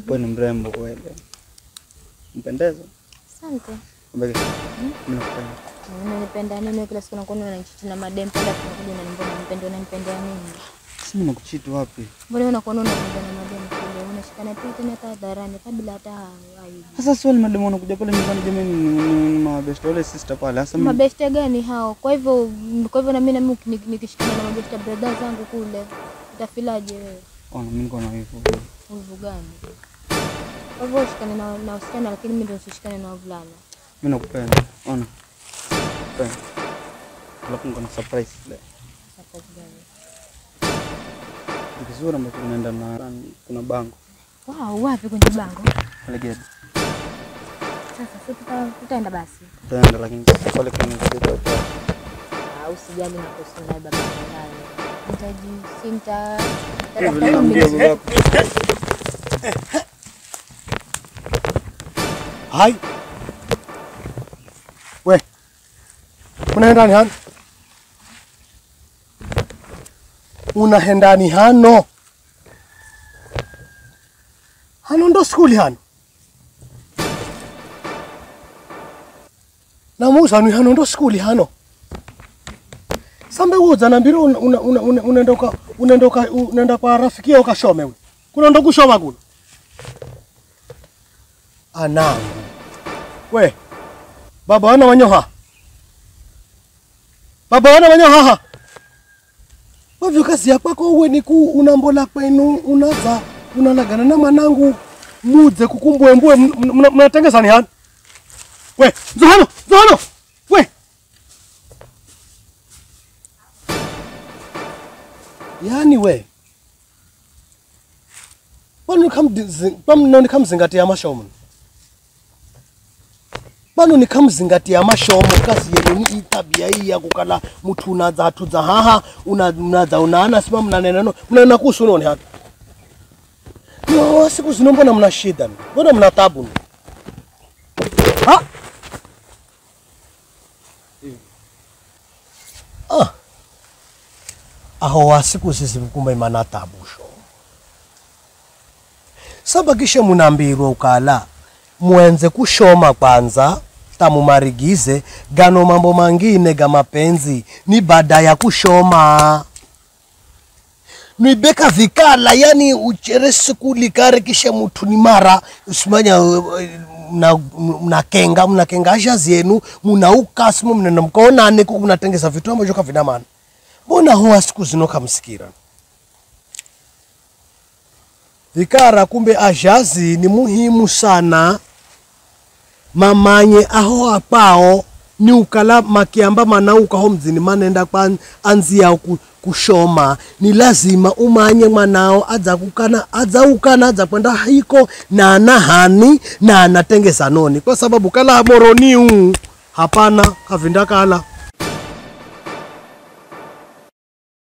Wewe ni mrembo kweli. Mpendeza. Asante. Mbele. Mimi nakupenda. Unanipenda nini wewe kila siku nakuona unanichiti na madem penda tunakuja unanimbona unanipenda unanipendea nini? Si mimi nakuchiti wapi? Mbona wewe unakuona unanipenda na madem kule unashikana tu tena hata hadharani kabla hata aibu. Sasa si wale mademu wanakuja pale nyumbani jamani ni, ni, ni mabeste wale sister pale. Sasa mimi Mabeste gani hao? Kwa hivyo kwa hivyo na mimi na mimi nik- nikishikana na mabeste brother zangu kule utafilaje wewe? ona mimi niko na wivu. Wivu gani? Kwa hivyo ushikane na na wasichana lakini mimi ndio usishikane na wavulana. Mimi nakupenda. Ona. Nakupenda. Alafu niko na surprise leo. Surprise gani? Ni kizuri ambacho kinaenda na kuna bango. Wow, wapi kwenye bango? Pale gate. Sasa si tuta, tutaenda basi. Tutaenda lakini pale kuna gate hapo. Ah, usijali na kuhusu naye baba naye. Nitaji sinta Hivi naambia babako. Hai. We. Unaenda ni hano? Unaenda ni hano? Hano ndo skuli hano? Namuuza ni hano ndo skuli hano? Sambe uza na mbiro unaenda una, una, unaenda uka- unaenda uka- unaenda kwa rafiki yako kashome we. Kuna ndo kushoma kuna? Anangu. We. Baba wana wanyoha. Baba wana wanyoha ha. Wavyo kazi ya kwako uwe ni ku unambola kwenu unaza unalagana na manangu mudze kukumbwembwe mnatengesa ni hani? We, Zohano, Zohano. We. Yani we. Pano kamzingatia pano nikamzingatia mashomo. Pano nikamzingatia mashomo kasi yenu ni itabia hii ya kukala mtu unaza tuza haha una- unaza unaana sima mnanena no mnanena kuhusu noni hata. No, siku zino mbona mna shida? Mbona mna tabu? Ha? Ah. Aho wa siku sisi kumbe imana tabu sho. sabakishe munambirwa ukala mwenze kushoma kwanza tamumarigize gano mambo mangine ga mapenzi ni baada ya kushoma nwibeka vikala yani uchere sikuli kare kisha mutu ni mara usimanya uh, mna- mnakenga mnakenga asha zenu munauka simu mnena mkaonane kuku mnatengesa vitu ambavyo kavina maana mbona hoa siku zino kamsikira vikara kumbe ajazi ni muhimu sana mamanye aho apao ni ukala makiamba manauka ho mzini manenda kwa anzia ku, kushoma ni lazima umanye mwanao adza kukana adza ukana adza kwenda hiko na anahani na anatengesa noni kwa sababu kala moroniu hapana kavinda kala